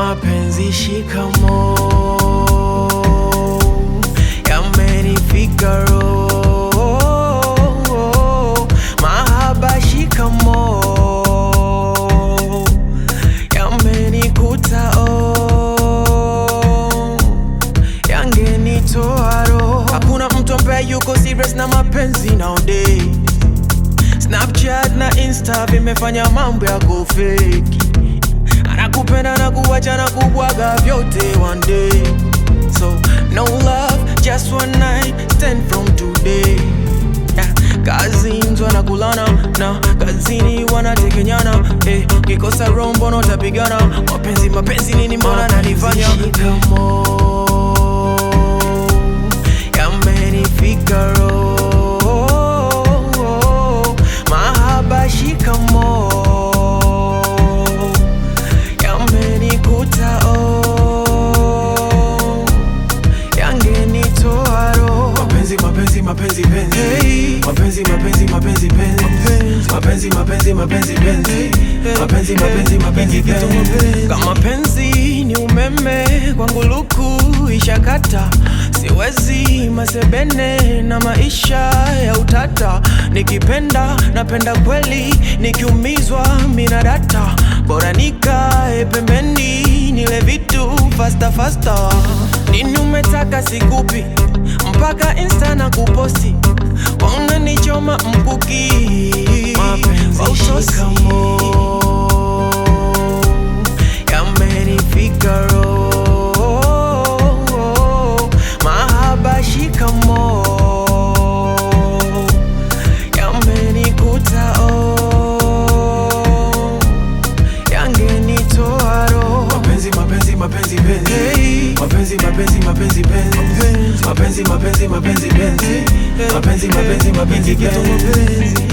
mapenzi shikamo yamenifika roho mahaba shikamo yamenikuta oh yangenitoa roho hakuna mtu ambaye yuko serious na mapenzi nowadays Snapchat na Insta vimefanya mambo ya kufeki, anakupenda na kuwacha na kubwaga vyote one day. So no love, just one night stand from today. Yeah, Cousins wanakulana na kazini wanatekenyana eh, kikosa rombo utapigana mapenzi mapenzi nini mbona nanifanya yamenifika roho mahaba shikamo yamenikuta oh yangenitoa roho mapenzi mapenzi mapenzi penzi Hey. mapenzi mapenzi mapenzi penzi mapenzi mapenzi mapenzi penzi mapenzi mapenzi mapenzi penzi kama penzi ni umeme kwangu luku ishakata siwezi masebene na maisha ya utata nikipenda napenda kweli nikiumizwa mina data bora nikae pembeni nile vitu fasta fasta nini umetaka sikupi mpaka insta na kuposti wananichoma mkuki Mapenzi wa usosi. yamenifika roho mahaba shikamo yamenikuta oh yangenitoa roho mapenzi mapenzi mapenzi penzi Hey. mapenzi mapenzi mapenzi penzi mapenzi mapenzi mapenzi penzi mapenzi mapenzi mapenzi penzi